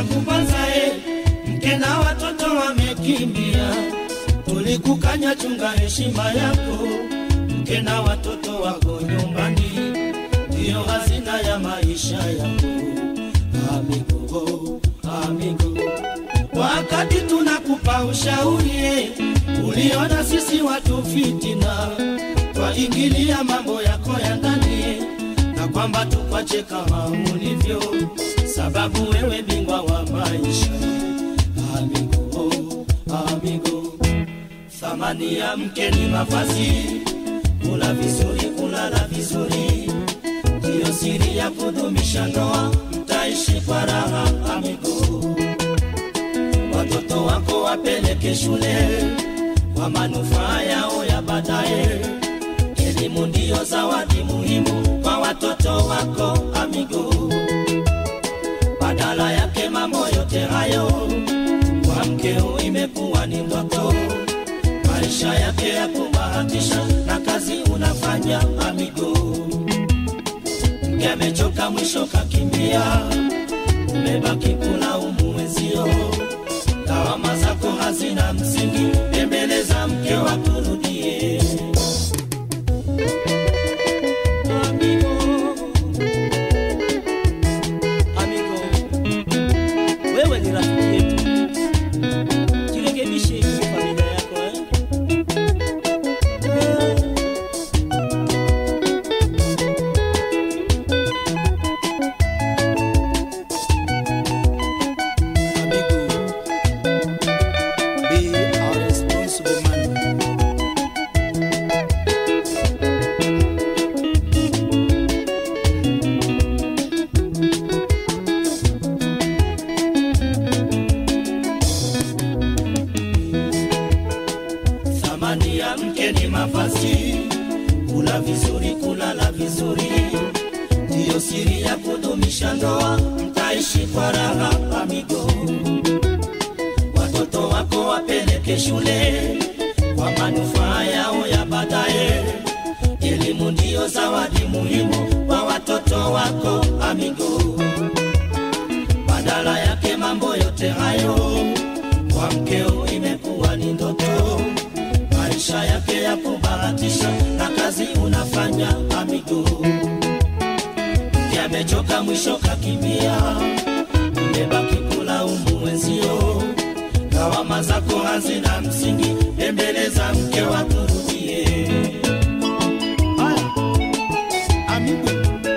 kubanza e, mke na watoto wamekimbia, tulikukanya chunga heshima yako, mke na watoto wako nyumbani, ndiyo hazina ya maisha yako. Amigo, amigo, wakati tunakupa ushauri e, uliona sisi watu fitina, twaingilia mambo yako ya ndani e, na kwamba tukwache kama ulivyo, sababu wewe bingwa wa maisha. Amigo, amigo, thamani ya mke ni mavazi, kula vizuri, kulala vizuri, ndiyo siri ya kudumisha ndoa, mtaishi kwa raha. Amigo, watoto wako wapeleke shule kwa manufaa yao ya baadaye. Elimu ndiyo zawadi muhimu kwa watoto wako amigo. Badala yake mambo yote hayo kwa mkeo imekuwa ni ndoto, maisha yake ya kubahatisha na kazi unafanya amigo. Mke amechoka mwisho kakimbia, umebaki kulaumu wenzio, lawama zako hazina msingi, tembeleza mke wa kurudie Amigo, amigo, wewe ni rafiki yetu, jirekebishe kwa familia yako eh? Eh. Amigo, be a responsible man. Thamani ya mke ni mavazi, kula vizuri, kulala vizuri, ndiyo siri ya kudumisha ndoa, mtaishi kwa raha amigo. Watoto wako wapeleke shule kwa manufaa yao ya baadaye. Elimu ndiyo zawadi muhimu kwa watoto wako amigo. Badala yake mambo yote hayo kwa mkeo imekuwa ni ndoto, maisha yake ya kubahatisha na kazi unafanya amigo. Mke amechoka mwisho kakimbia, umebaki kulaumu wenzio, lawama zako hazina msingi, tembeleza mke wa kurudie. Haya, amigo,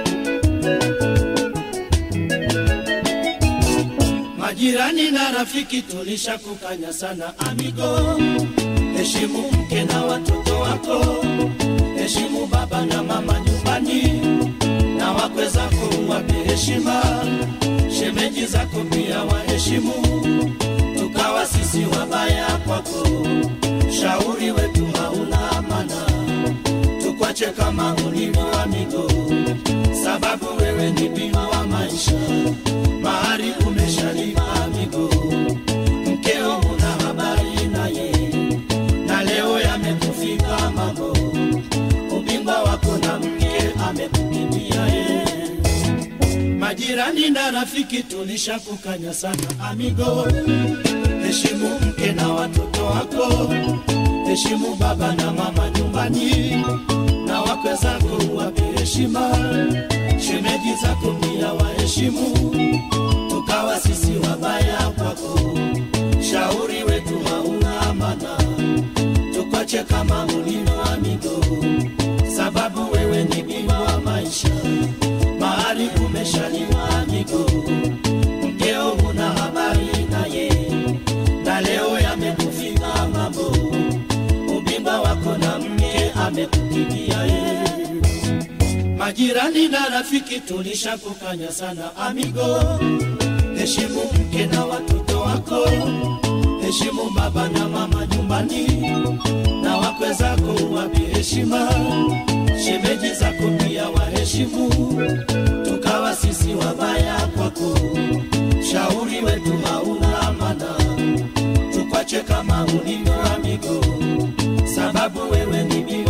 Majirani na rafiki tulisha kukanya sana amigo, heshimu mke na watoto wako, heshimu baba na mama nyumbani, na wakwe zako wape heshima, shemeji zako pia waheshimu, tukawa sisi wabaya kwako, shauri wetu hauna maana, tukwache kama ulivyo amigo, sababu wewe ni bingwa wa maisha mahari umeshalipa amigo, mkeo una habari naye, na leo yamekufika mambo, ubingwa wako na mke amekukimbia ye. Majirani na rafiki tulisha kukanya sana amigo, heshimu mke na watoto wako, heshimu baba na mama nyumbani, na wakwe zako wape heshima, shemeji zako pia waheshimu, tukawa sisi wabaya kwako, shauri wetu hauna maana, tukwache kama ulivyo amigo, sababu wewe ni bingwa wa maisha, mahali umeshaliwa amigo, mkeo huna habari naye, na leo yamekufika mambo, ubingwa wako na mke amekukimbia ye. Majirani na rafiki tulisha kukanya sana amigo, heshimu mke na watoto wako, heshimu baba na mama nyumbani, na wakwe zako wape heshima, shemeji zako pia waheshimu, tukawa sisi wabaya kwako, shauri wetu hauna maana, tukwache kama ulivyo amigo, sababu wewe ni bingwa